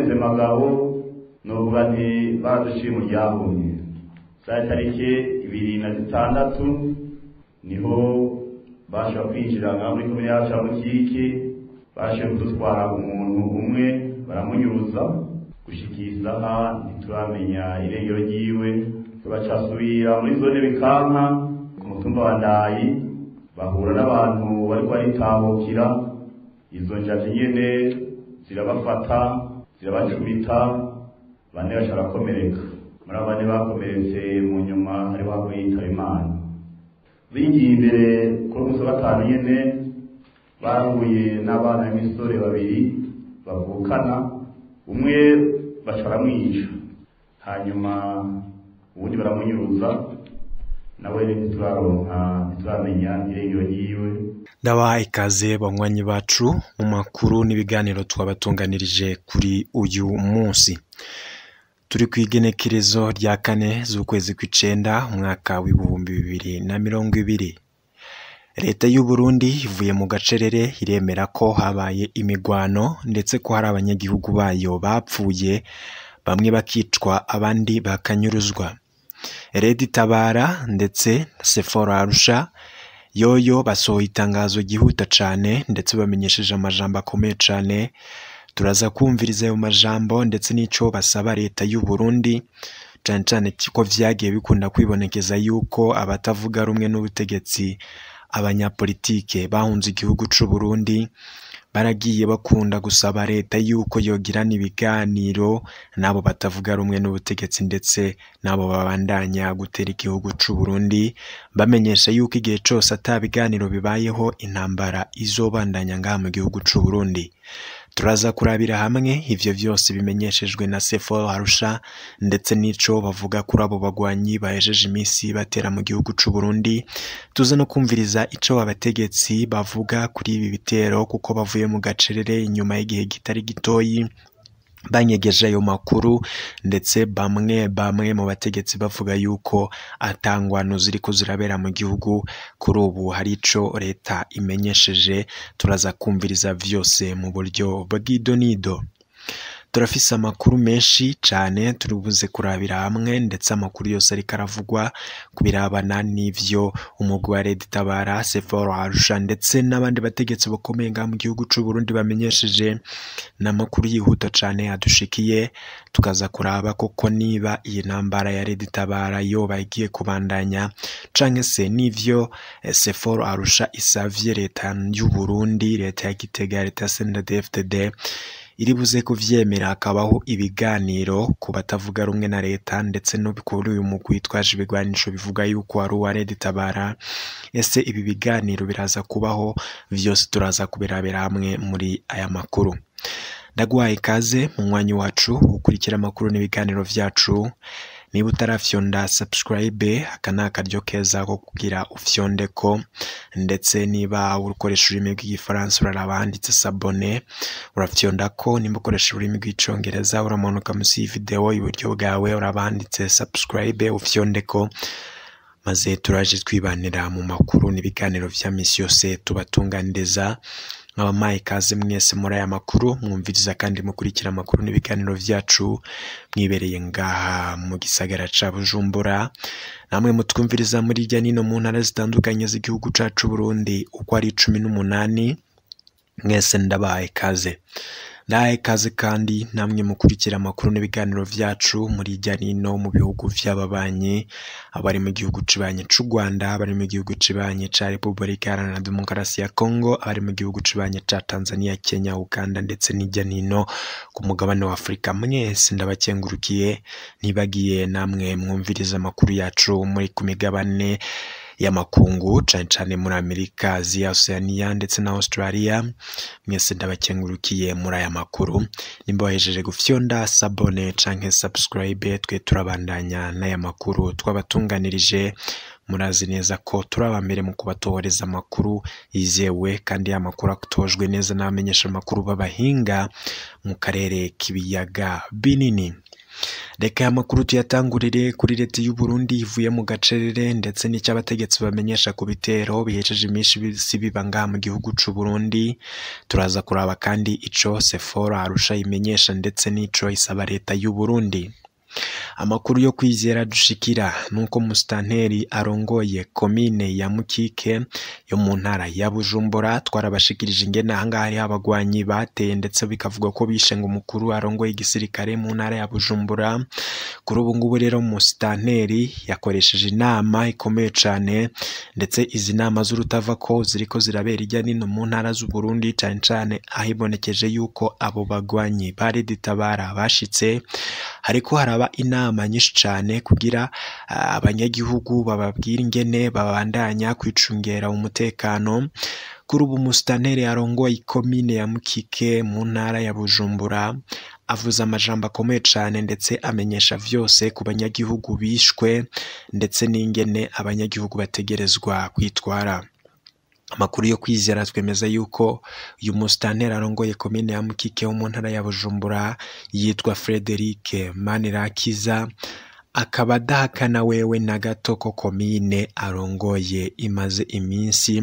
bagize magabo novuga nti baraduciye mu ryahumye saa tariki ibiri na zitandatu niho bashobora kwinjira nka muri komine yacu ya mukiki bashoboye kudutwara umuntu umwe baramunyuruza gushika iyi saha ntituramenya irengero ryiwe tubacasubira muri zone bikanka ku mutumba wa ndayi bahura n'abantu bariko baritahukira izo njaji nyene zirabafata zirabacumita bane baca barakomereka muri abo bane bakomeretse mu nyuma hariho abo yitaba imana bingiye imbere kuri umunsi wa gatanu nyene bahuye n'abana b'imisore babiri bavukana umwe baca baramwica hanyuma ubundi baramunyuruza nawe ntituraronka ntituramenya irengero ryiwe ndabaha ikaze banywanyi bacu mu makuru n'ibiganiro twabatunganirije kuri uyu munsi turi ku igenekerezo rya kane z'ukwezi kw'icenda umwaka w'ibihumbi bibiri na mirongo ibiri leta y'u Burundi ivuye mu gacerere iremera ko habaye imigwano ndetse ko hari abanyagihugu bayo bapfuye bamwe bakicwa abandi bakanyuruzwa Red Tabara ndetse na Sephora Arusha yoyo basohoye itangazo ryihuta cane ndetse bamenyesheje amajambo akomeye cane turaza kumviriza ayo majambo ndetse n'ico basaba leta y'u Burundi cane cane ko vyagiye bikunda kwibonekeza yuko abatavuga rumwe n'ubutegetsi abanyapolitike bahunze igihugu c'u Burundi baragiye bakunda gusaba leta yuko yogirana ibiganiro n'abo batavuga rumwe n'ubutegetsi ndetse n'abo babandanya gutera igihugu c'u Burundi bamenyesha yuko igihe cose ata biganiro bibayeho intambara izobandanya ngaha mu gihugu c'u Burundi turaza kurabira hamwe ivyo vyose bimenyeshejwe na Sephora Arusha ndetse n'ico bavuga kuri abo bagwanyi bahejeje imisi batera mu gihugu c'u Burundi tuze no kumviriza ico abategetsi bavuga kuri ibi bitero kuko bavuye mu gacerere inyuma y'igihe kitari gitoyi banyegeje ayo makuru ndetse bamwe bamwe mu bategetsi bavuga yuko atangwano ziriko zirabera mu gihugu kuri ubu hari ico leta imenyesheje turaza kumviriza vyose mu buryo bw'idonido turafise amakuru menshi cane turibuze kurabira hamwe ndetse amakuru yose ariko aravugwa ku birabana n'ivyo umugwi wa Red Tabara Sephora Arusha ndetse n'abandi bategetsi bakomeye ngaha mu gihugu c'u Burundi bamenyesheje n'amakuru yihuta cane adushikiye tukaza kuraba koko niba iyi ntambara ya Red Tabara yoba igiye kubandanya canke se n'ivyo Sephora Arusha isavye leta y'u Burundi leta ya Gitega leta ya CNDD-FDD iri buze kuvyemera hakabaho ibiganiro ku batavuga rumwe na leta ndetse no kuri uyu mugwi witwaje ibigwanisho bivuga yuko ari uwa Red Tabara ese ibi biganiro biraza kubaho vyose turaza kubirabira hamwe muri aya makuru ndaguhaye ikaze mu mwanya wacu ukurikira amakuru n'ibiganiro vyacu niba utarafyonda subscribe aka ni akaryo keza ko kugira ufyondeko ndetse niba ukoresha ururimi rw'igifaransa uraraba handitse sabone urafyondako nimba ukoresha ururimi rw'icongereza uramanuka munsi y'ivideo iburyo bwawe uraba handitse subscribe ufyondeko maze turaje twibanira mu makuru n'ibiganiro vya misi yose tubatunganiriza nk'abamaye ikaze mwese muri aya makuru mwumviriza kandi mukurikira amakuru n'ibiganiro vyacu mwibereye ngaha mu gisagara ca Bujumbura namwe mutwumviriza muri irya nino mu ntara zitandukanye z'igihugu cacu Burundi uko ari cumi n'umunani mwese ndabaye ikaze ndahaye ikaze kandi namwe mukurikira amakuru n'ibiganiro vyacu muri irya nino mu bihugu vy'ababanyi abari mu gihugu cibanye c'u Rwanda abari mu gihugu cibanye ca Repubulika Iharanira Demokarasi ya Kongo abari mu gihugu cibanye ca Tanzania Kenya Uganda ndetse n'irya nino ku mugabane wa Afurika mwese ndabakengurukiye ntibagiye namwe mwumviriza amakuru yacu muri ku migabane y'amakungu cane cane muri Amerika Aziya Oceania ndetse na Australia mwese ndabakengurukiye muri aya makuru nimba wahejeje gufyonda sabone canke subscribe twe turabandanya n'aya makuru twabatunganirije murazi neza ko turi abambere mu kubatohoreza amakuru yizewe kandi ya makuru atojwe neza n'abamenyesha amakuru b'abahinga mu karere k'ibiyaga binini reka aya makuru tuyatangurire kuri leta y'u Burundi ivuye mu gacerere ndetse n'icyo abategetsi bamenyesha ku bitero bihejeje iminsi biba ngaha mu gihugu c'u Burundi turaza kuraba kandi ico Sephora Arusha imenyesha ndetse n'ico isaba leta y'u Burundi amakuru yo kwizera dushikira nuko musitanteri arongoye komine ya mukike yo mu ntara ya bujumbura twarabashikirije ingene ahangaha hariho abagwanyi bateye ndetse bikavuga ko bishe ngo umukuru arongoye igisirikare mu ntara ya bujumbura kuri ubu ngubu rero musitanteri yakoresheje inama ikomeye cane ndetse izi nama z'urutava ko ziriko zirabera irya nino mu ntara z'u Burundi cane cane ahibonekeje yuko abo bagwanyi bari ditabara bashitse hariko haraba inama nyinshi cane kugira uh, abanyagihugu bababwira ingene babandanya kwicungera umutekano kuri ubu musitanteri arongoye ikomine ya mukike mu ntara ya bujumbura avuze amajambo akomeye cane ndetse amenyesha vyose ku banyagihugu bishwe ndetse n'ingene abanyagihugu bategerezwa kwitwara amakuru yo kwizera twemeza yuko uyu musitanteri arongoye komine ya mukike wo mu ntara ya bujumbura yitwa frederic manirakiza akaba adahakana wewe na gato ko komine arongoye imaze iminsi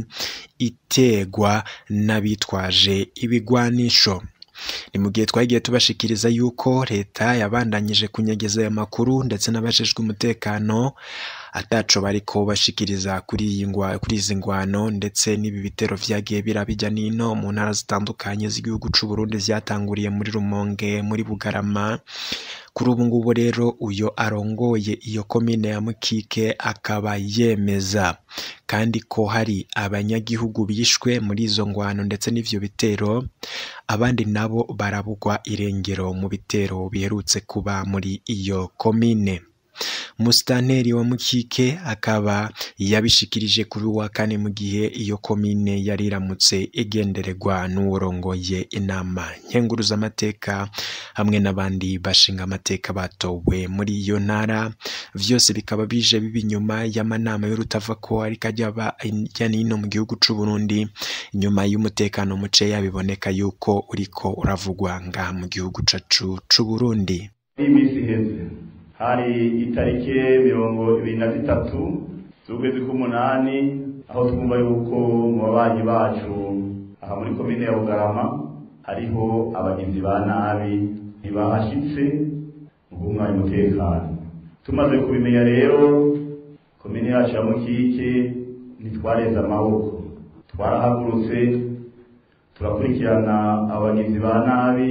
itegwa n'abitwaje ibigwanisho ni mu gihe twagiye tubashikiriza yuko leta yabandanyije kunyegeza aya makuru ndetse n'abajejwe umutekano ataco bariko bashikiriza kuri iyi ngwa kuri izi ngwano ndetse n'ibi bitero vyagiye birabijya nino mu ntara zitandukanye z'igihugu c'u Burundi vyatanguriye muri Rumonge muri Bugarama kuri ubu ngubu rero uyo arongoye iyo komine ya Mukike akaba yemeza kandi ko hari abanyagihugu bishwe muri izo ngwano ndetse n'ivyo bitero abandi nabo barabugwa irengero mu bitero biherutse kuba muri iyo komine musitanteri wa mukike akaba yabishikirije kuri wa kane mu gihe iyo komine yari iramutse igendererwa n'uworongoye inama nkenguruzamateka hamwe n'abandi bashinga amateka batowe muri iyo ntara vyose bikaba bije biba inyuma y'amanama y'urutava ko ariko ajya aba hirya n'ino mu gihugu c'u Burundi inyuma y'umutekano muceya biboneka yuko uriko uravugwa ngaha mu gihugu cacu c'u Burundi iminsi iheze hari itariki mirongo ibiri na zitatu z'ukwezi k'umunani aho twumva yuko mu babanyi bacu aha muri komine ya bugarama hariho abagizi ba nabi ntibahashitse mu guhungabanya umutekano tumaze kubimenya rero komine yacu ya mukike ntitwareze amaboko twarahagurutse turakurikirana abagizi ba nabi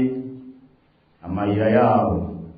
amayira yabo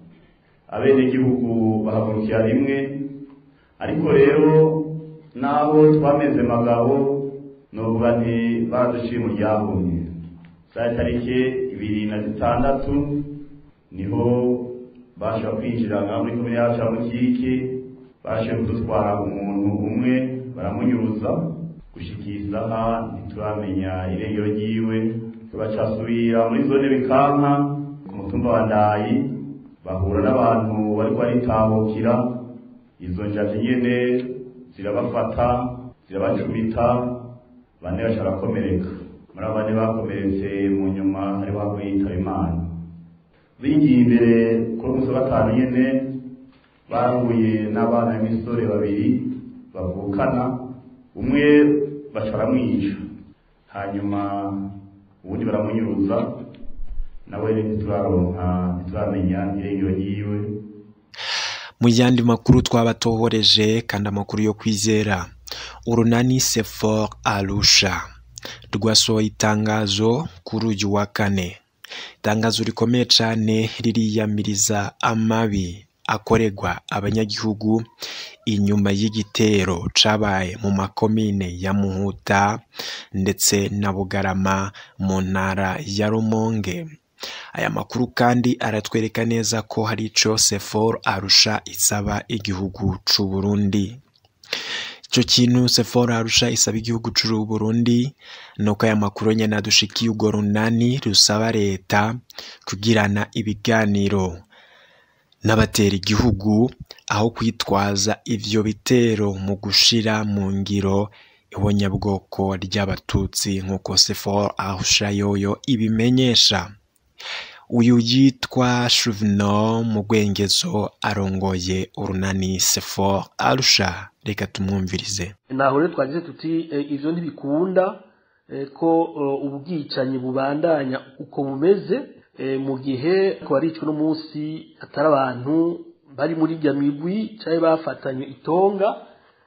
abenegihugu bahagurukira rimwe ariko rero naho twameze magabo novuga nti baraduciye mu ryahumye saa tariki ibiri na zitandatu niho bashobora kwinjira nka muri komine yacu ya mukike bashoboye kudutwara umuntu umwe baramunyuruza gushika iyi saha ntituramenya irengero ryiwe tubacasubira muri zone bikanka ku mutumba wa ndayi bahura n'abantu bariko baritahukira izo njaji nyene zirabafata zirabacumita bane baca barakomereka muri abo bane bakomeretse mu nyuma hariho haguye yitaba imana bigiye imbere kuri umunsi wa gatanu nyene bahuye n'abana b'imisore babiri bavukana umwe baca baramwica hanyuma ubundi baramunyuruza nawe ntituraronka ntituramenya irengero ryiwe mu yandi makuru twabatohoreje kandi amakuru yo kwizera urunani sefor arusha rwasohoye itangazo kuri uyu wa kane itangazo rikomeye cyane ririyamiriza amabi akorerwa abanyagihugu inyuma y'igitero cabaye mu makomine ya muhuta ndetse na bugarama mu ntara ya rumonge aya makuru kandi aratwereka neza ko hari ico sefor arusha isaba igihugu c'u burundi ico kintu sefor arusha isaba igihugu c'u burundi nuko aya makuru nyene adushikiye urwo runani rusaba leta kugirana ibiganiro n'abatera igihugu aho kwitwaza ivyo bitero mu gushira mu ngiro ibonyabwoko ry'abatutsi nk'uko sefor arusha yoyo ibimenyesha uyu yitwa Shuvino mu rwengezo arongoye urunani sefor arusha reka tumwumvirize naho rero twagize tuti ivyo ntibikunda ko ubwicanyi bubandanya uko bumeze mu gihe ko ari ico n'umunsi atari abantu bari muri irya migwi canke bafatanye itonga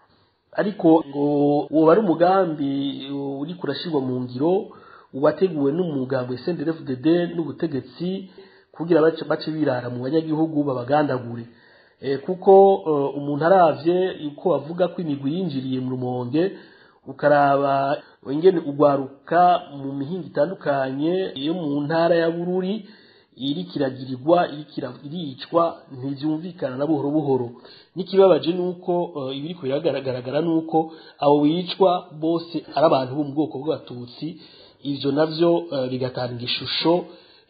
ariko ngo woba ari umugambi uriko urashirwa mu ngiro wateguwe n'umugambi SNDD-FDD n'ubutegetsi kugira bace birara mu banyagihugu babagandagure kuko umuntu aravye uko bavuga ko imigwi yinjiriye mu rumonge ukaraba ingene ugwaruka mu mihinga itandukanye yo mu ntara ya bururi iri kiragirirwa iricwa ntivyumvikana na buhoro buhoro n'ikibabaje nuko ibiriko biragaragara nuko abo bicwa bose ari abantu bo mu bwoko bw'abatutsi ivyo navyo bigatanga ishusho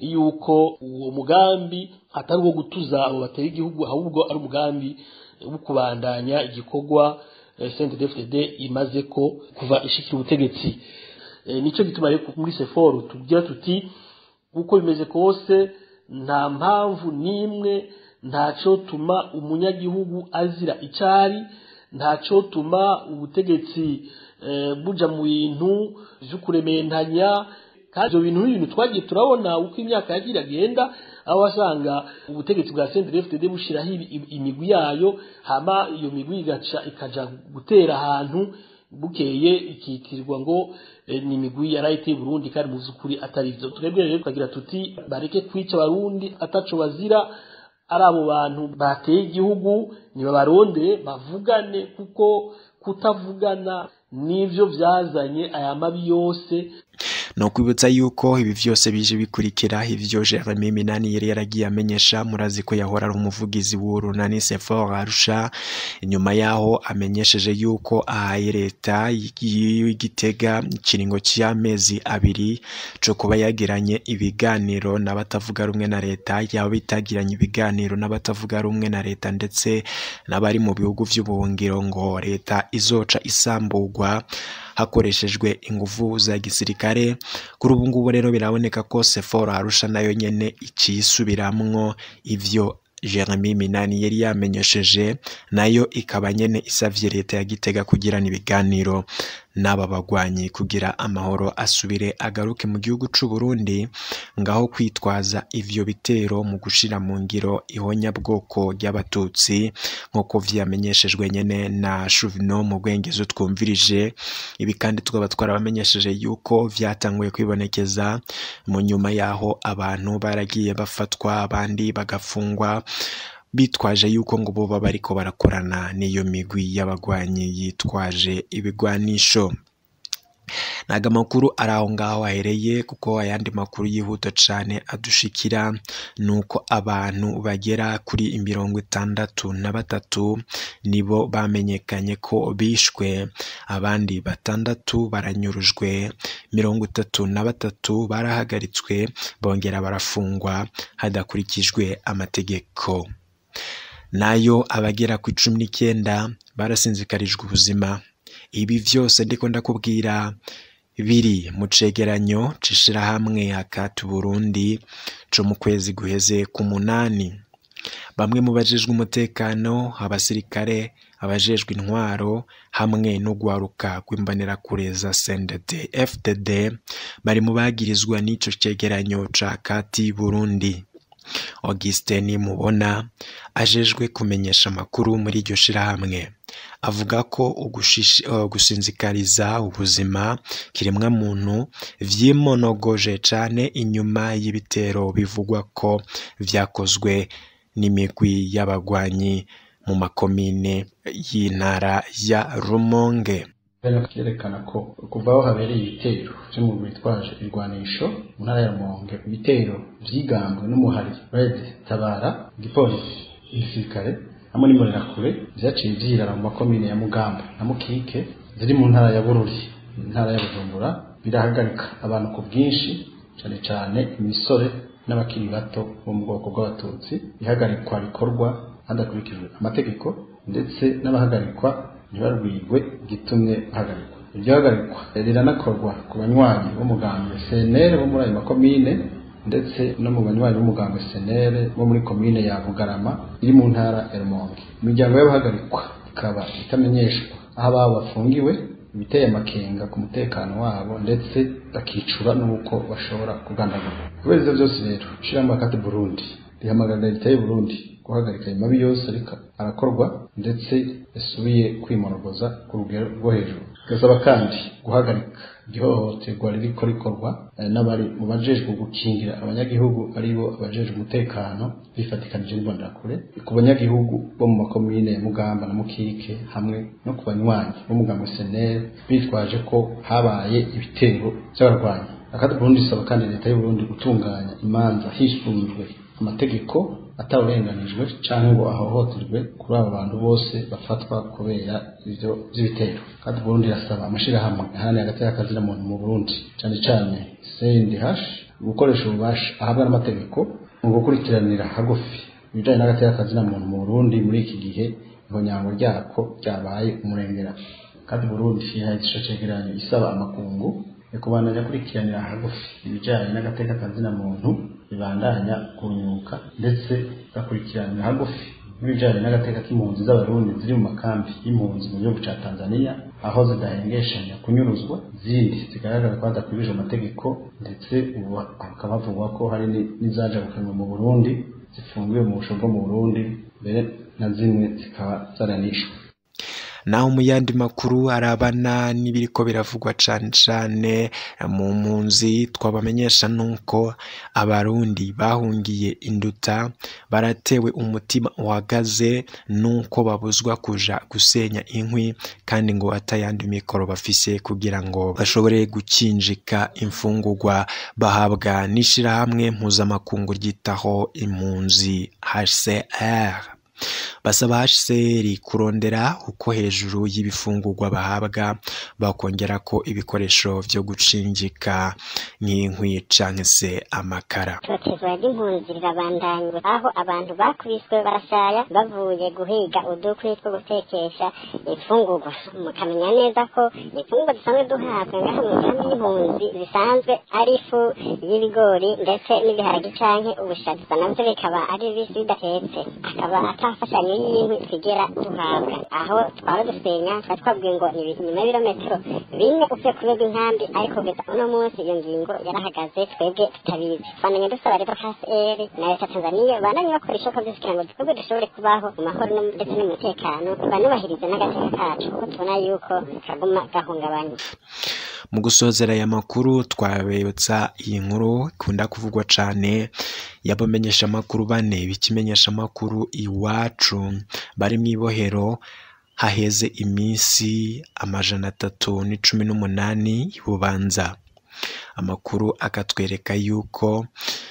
yuko uwo mugambi atari uwo gutuza abo bateye igihugu ahubwo ari umugambi wo kubandanya igikorwa CNDD-FDD imaze ko kuva ishikira ubutegetsi nico gituma rero muri seforu tugira tuti uko bimeze kose nta mpamvu n'imwe ntaco tuma umunyagihugu azira icari ntaco tuma ubutegetsi buja mu bintu vyo kurementanya kandi ivyo bintu n'ibintu twagiye turabona uko imyaka yagira agenda aho wasanga ubutegetsi bwa CNDD-FDD bushiraho imigwi yayo hama iyo migwi igaca ikaja gutera ahantu bukeye ikitirwa ngo ni imigwi yarayiteye Burundi kandi mu vy'ukuri atari ivyo twebwe rero tukagira tuti bareke kwica abarundi ataco bazira ari abo bantu bateye igihugu nibabarondere bavugane kuko kutavugana nivyo vyazanye aya mabi yose no kwibutsa yuko ibi vyose bije bikurikira ivyo Jeremy Minani yari yaragiye amenyesha murazi ko yahora ari umuvugizi w'urunani Sefor Arusha inyuma yaho amenyesheje yuko ahaye leta y'igitega ikiringo cy'amezi abiri co kuba yagiranye ibiganiro n'abatavuga rumwe na leta yaba bitagiranye ibiganiro n'abatavuga rumwe na leta ndetse n'abari mu bihugu vy'ubuhungiro ngo leta izoca isamburwa hakoreshejwe inguvu za gisirikare kuri ubu ngubu rero biraboneka ko Sephora Arusha nayo nyene icisubiramwo ivyo Jeremy Minani yari yamenyesheje nayo ikaba nyene isavye leta ya Gitega kugirana ibiganiro n'aba bagwanyi kugira amahoro asubire agaruke mu gihugu c'u Burundi ngaho kwitwaza ivyo bitero mu gushira mu ngiro ihonyabwoko ry'abatutsi nk'uko vyamenyeshejwe nyene na Chuvino mu bwengezo twumvirije ibi kandi tukaba twarabamenyesheje yuko vyatanguye kwibonekeza mu nyuma yaho abantu baragiye bafatwa abandi bagafungwa bitwaje yuko ngo boba bariko barakorana n'iyo migwi y'abagwanyi yitwaje ibigwanisho ntago amakuru ari aho ngaho ahereye kuko ayandi makuru yihuta cane adushikira ni uko abantu bagera kuri mirongo itandatu na batatu nibo bamenyekanye ko bishwe abandi batandatu baranyurujwe mirongo itatu na batatu barahagaritswe bongera barafungwa hadakurikijwe amategeko nayo abagera ku icumi n'icyenda barasinzikarijwe ubuzima ibi vyose ndiko ndakubwira biri mu cegeranyo c'ishirahamwe hakati Burundi co mu kwezi guheze ku munani bamwe mu bajejwe umutekano abasirikare abajejwe intwaro hamwe n'ugwaruka rw'imbonerakure za CNDD FDD bari mu bagirizwa n'ico cegeranyo ca kati Burundi Augustin Mubona ajejwe kumenyesha amakuru muri iryo shirahamwe avuga ko gusinzikariza ubuzima kiremwa muntu vyimonogoje cane inyuma y'ibitero bivugwa ko vyakozwe n'imigwi y'abagwanyi mu makomine y'intara ya Rumonge byerekana ko kuva aho habereye ibitero byo mu bitwaje ibigwanisho mu ntara ya Rumonge ibitero vyigambwe n'umuhari Red Tabara igipolisi igisirikare hamwe n'imbonerakure vyaciye vyirara mu makomine ya Mugamba na Mukike ziri mu ntara ya Bururi intara ya Bujumbura birahagarika abantu ku bwinshi cane cane imisore n'abakiri bato bo mu bwoko bw'abatutsi ihagarikwa rikorwa hadakurikijwe amategeko ndetse n'abahagarikwa ntibarwigwe gitumye bahagarikwa iryo hagarikwa riranakorwa ku banywanyi b'umugambi CNL bo muri ayo makomine ndetse no mu banywanyi b'umugambwe senere bo muri komine ya bugarama iri mu ntara ya rumonge imiryango y'abahagarikwa ikaba itamenyeshwa aho ababo bafungiwe ibiteye amakenga ku mutekano wabo ndetse bakicura n'uko bashobora kugandagurwa kubera ivyo vyose rero ishirahamwe akati burundi rihamagarira leta y'u burundi guhagarika ayo mabi yose ariko arakorwa ndetse yasubiye kwimorogoza ku rugero rwo hejuru gasaba kandi guhagarika ihohoterwa ririko rikorwa n'abari mu bajejwe gukingira abanyagihugu aribo abajejwe umutekano bifatikanije n'imbonerakure ku banyagihugu bo mu makomine ya mugamba na mukike hamwe no ku banywanyi b'umugambi senere bitwaje ko habaye ibitero by'abarwanyi akati burundi isaba kandi leta y'u burundi gutunganya imanza hisunzwe amategeko atawurenganijwe cyangwa ngo ahohoterwe kuri abo bantu bose bafatwa kubera ivyo vy'ibitero kandi Burundi irasaba amashirahamwe ahananiye hagati y'akazina muntu mu Burundi cyane cyane CNDH gukoresha ububasha ahabwa n'amategeko mu gukurikiranira hagufi ibijanye n'agati y'akazina muntu mu Burundi muri iki gihe ihonyango ryako ryabaye umurengera kandi Burundi yahaye ico cegeranyo isaba amakungu kubandanya kurikiranira hagufi ibijyanye n'agateka kazina muntu bibandanya kunyuka ndetse gakurikiranira hagufi n'ibijyanye n'agateka k'impunzi z'abarundi ziri mu makambi y'impunzi mu gihugu cya tanzania aho zidahengeshanya kunyuruzwa zindi zigaragara ko hadakwirije amategeko ndetse ubu hakaba havugwa ko hari n'izajabukanwa mu burundi zifungiwe mu busho bwo mu burundi mbere na zimwe zikaba zaranishwe naho mu yandi makuru arabana n'ibiriko biravugwa cane cane mu mpunzi twabamenyesha nuko abarundi bahungiye induta baratewe umutima uhagaze nuko babuzwa kuja gusenya inkwi kandi ngo atayandi mikoro bafise kugira ngo bashobore gukinjika imfungurwa bahabwa n'ishirahamwe mpuzamakungu ryitaho impunzi HCR basaba HCR kurondera uko hejuru y'ibifungurwa bahabwa bakongera ko ibikoresho vyo gucinjika nk'inkwi canke se amakara itotezwa ry'impunzi rirabandanywe aho abantu bakubiswe barashaya bavuye guhiga udukwi two gutekesha imfungurwa mukamenya neza ko imfungurwa dusanzwe duhabwa ngaho mu kambi y'impunzi zisanzwe ari ifu y'ibigori ndetse n'ibiharage canke ubushaza navyo bikaba ari bibisi bidatetse akaba atafashanyo y'inkwi twigera duhabwa aho twaba dusenya twari twabwiye ngo ni nyuma y'ibirometero bine uvuye ku rwego inkambi ariko kugeza uno munsi iyo ngingo yarahagaze twebwe tutabizi twananye dusaba rero hcr na leta tanzaniya bandanye bakora ishoka byose kugira ngo twebwe dushobore kubaho mu mahoro ndetse n'umutekano banubahirize n'agateka kacu kuko tubona yuko kaguma gahungabanye mu gusozera aya makuru twabibutsa iyi nkuru ikunda kuvugwa cyane y'abamenyesha amakuru bane b'ikimenyesha amakuru iwacu bari mu ibohero haheze iminsi amajana atatu n'icumi n'umunani bubanza amakuru akatwereka yuko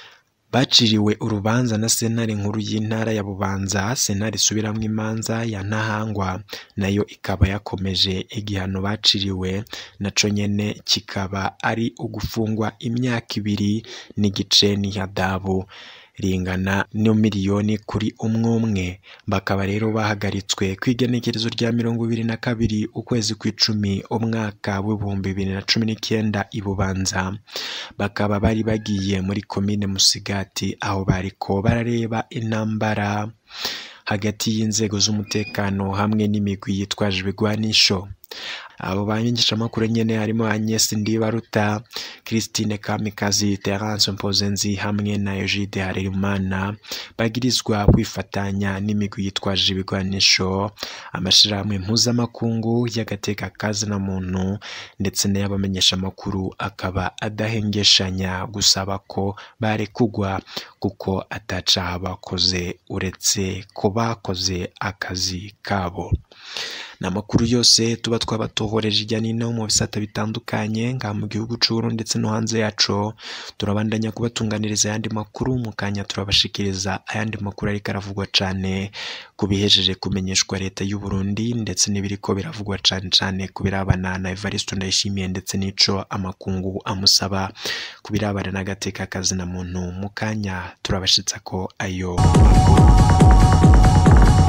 baciriwe urubanza na sentare nkuru y'intara ya bubanza sentare isubiramwo imanza ya ntahangwa nayo ikaba yakomeje igihano baciriwe naco nyene kikaba ari ugufungwa imyaka ibiri n'igice n'ihadabu ringana no miliyoni kuri umwe umwe bakaba rero bahagaritswe ku igenekerezo rya mirongo ibiri na kabiri ukwezi kw'icumi umwaka w'ibihumbi bibiri na cumi n'icyenda i bubanza bakaba bari bagiye muri komine musigati aho bariko barareba intambara hagati y'inzego z'umutekano hamwe n'imigwi yitwaje ibigwanisho abo banyigishamakuru nyene harimo Agnes Ndibaruta Christine Kamikazi Terence Mpozenzi hamwe na Egide Harerimana bagirizwa kwifatanya n'imigwi yitwaje ibigwanisho amashirahamwe mpuzamakungu y'agateka kazina muntu ndetse n'ay'abamenyesha amakuru akaba adahengeshanya gusaba ko barekugwa kuko atacaha bakoze uretse ko bakoze akazi kabo ni amakuru yose tuba twabatohoreje ijya n'ino mu bisata bitandukanye ngaha mu gihugu c'Uburundi ndetse no hanze yaco turabandanya kubatunganiriza ayandi makuru mu kanya turabashikiriza ayandi makuru ariko aravugwa cane ku bihejeje kumenyeshwa leta y'u Burundi ndetse n'ibiriko biravugwa cane cane ku birabana na Evariste Ndayishimiye ndetse n'ico amakungu amusaba ku birabana n'agateka kazina muntu mu kanya turabashitsa ko ayo makuru